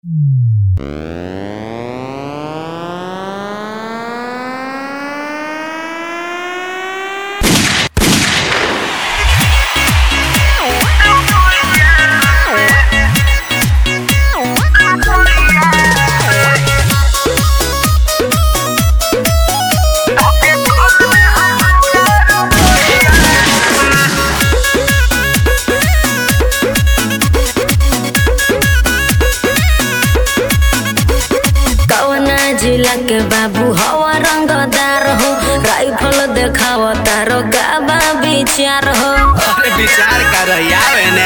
जिला के बाबू हवा रंगदार हो राइफल देखाव तारो गाबा विचार हो अरे विचार कर आवे ने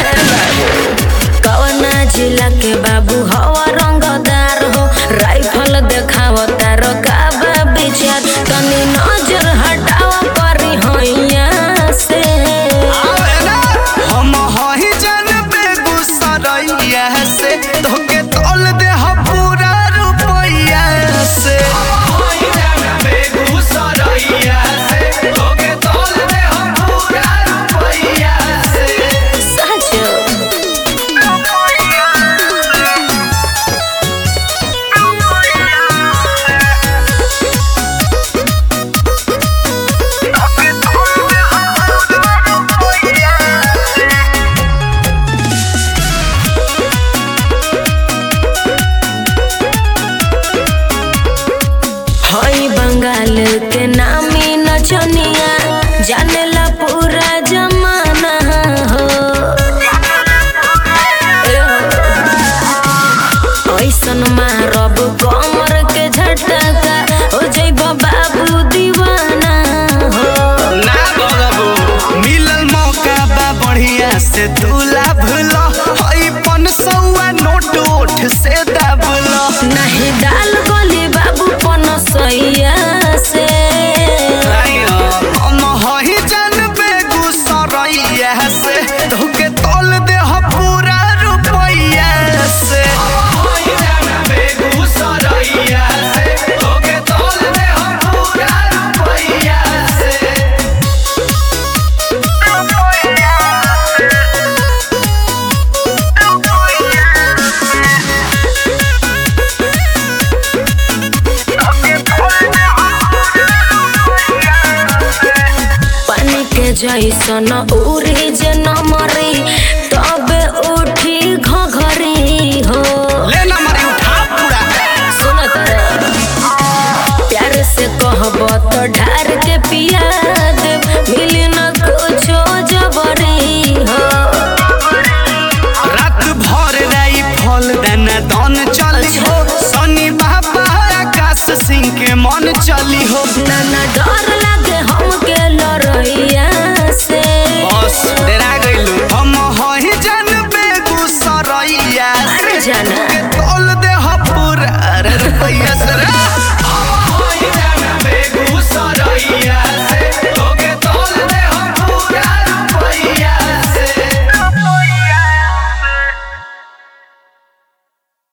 कवना जिला के बाबू हवा रंगदार हो राइफल देखाव तारो गाबा विचार तनी नजर हटाव परी होइया से आवे ना हम हही जन बेगूसरैया से तोके तोल दे हम पूरा रुपैया से बेगूसरैया से तोके तोल दे हम पूरा रुपैया से सच हई बंगाल के नामी नचनिया जानेला पूरा जमाना हो ऐसन मारब कमर के झटका हो जइब बाबू दीवाना हो ना बगबू मिलल मौका बा बढ़िया से तू लाभ लो हई पन सौआ नोट ओठ से दाब लो नहीं डाल गली बाबू पनसैया से हम हही जन बेगूसरैया से तोके तोल दे हम पूरा रुपैया से बेगूसरैया से तोके तोल दे हम पूरा रुपैया से पानी के जैसन उड़ी जे नमरी तबे उठी घघरी हो ले ना मारी उठा पूरा सुन तर प्यार से कहब तो ढार के पिया देव मिली न कुछो जबरी हो रात भर राई फल दाना दन चली हो शनि बाबा आकाश सिंह के मन चली हो नाना डर लागे हमके लड़ैया से बस डरा गइलू हम हही जन बेगूसरैया से अरे जाना तोल दे हपुर अरे रुपैया से रे हम हही जन बेगूसरैया से